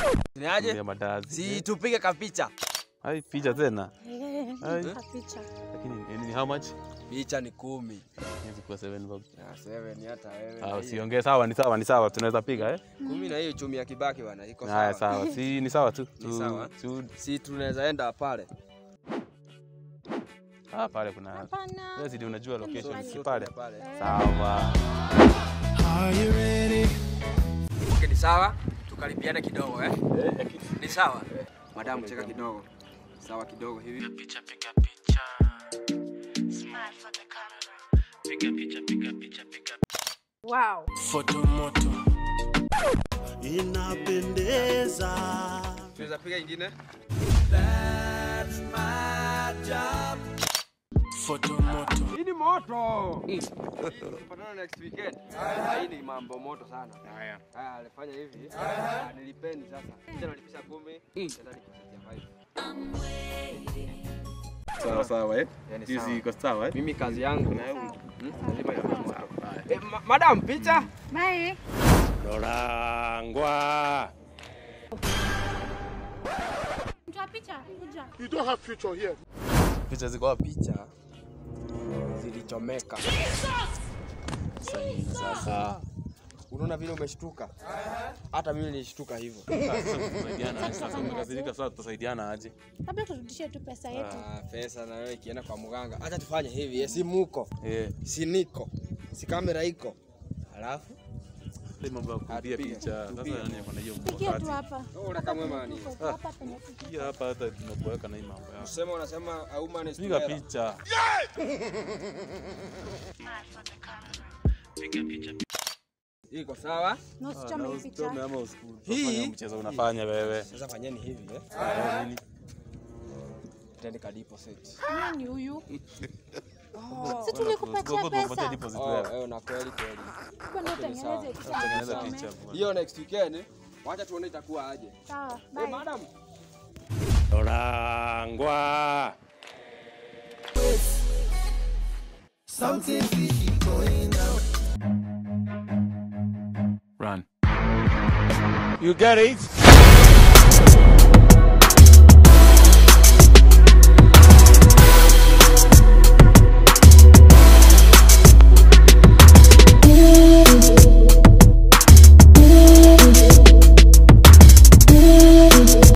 Ni aje? Tumia madazi. Si tupige kapicha. Hai picha tena. Ai. Picha. Lakini ni- ni how much? Picha ni kumi. Hizi kwa 7 bob. Ya seven hata wewe. Ah, na hiyo. usiongee sawa, ni sawa, ni sawa, tunaweza piga eh? Kumi na hiyo chumi ya Kibaki bwana iko Haya sawa. sawa. Si ni sawa tu. Ni sawa. Tu, Si tunaweza enda pale. ah, pale kuna Hapana. wewe zidi unajua location So- si So pale. tuende pale. Sawa. Okay, ni sawa. Tukalipiane kidogo eh? Ni sawa. Madamu cheka kidogo. Sawa kidogo hivi. picha piga picha smile for the camera piga picha piga picha piga Wow. foto moto inapendeza Tunaweza piga ingine? foto moto Hii ni moto. Tupatane next weekend. Hii ni mambo moto sana. Haya. Haya, alifanya hivi. Ah, Nilipeni sasa. Kisha nalipisha 10, tena nilipisha 5. Sawa sawa eh? Yani Hizi sawa. iko sawa eh? Mimi kazi yangu Na wewe Hmm? lazima iwe moto. Eh, ma- madam picha? Bye. Lorangwa Mtu wa picha. Kuja. Picha ziko wapi? Picha zilichomeka. Sasa. Unaona vile umeshtuka? Hata mimi nilishtuka hivyo. Tusaidiana. Sasa umekasirika sasa tutasaidiana aje? Labda turudishie tu pesa yetu. Ah, pesa na wewe ikienda kwa mganga. Acha tufanye hivi, eh, si muko, Eh, si niko, si kamera iko. Halafu hii mambo ya kupiga Tupige, picha. Sasa tupige. nani ako na hiyo Pigia tu mkakati? hapa. wewe unataka mwema nini? Tuko hapa penye tuko. Hii hapa hata tunakuweka na hii mambo yako. Usema unasema a woman is Piga together. picha. piga picha Iko sawa? Na Ah, usichome na hii usichome picha. ama usiku- Hii- ufanye mchezo unafanya wewe. Sasa fanyeni hivi eh. Eh, nini? Tende ka deposit. Nani huyu? Oh. Si tulikupatia Tukupatie pesa. deposit Oh, wewe. eh, na kweli kweli. Kwa nini utengeneze picha? Tengeneza Tusome. picha bwana. Hiyo next weekend wacha tuone itakuwa aje. Sawa. Eh, Bye. madam. Lorangwa Run. You get it?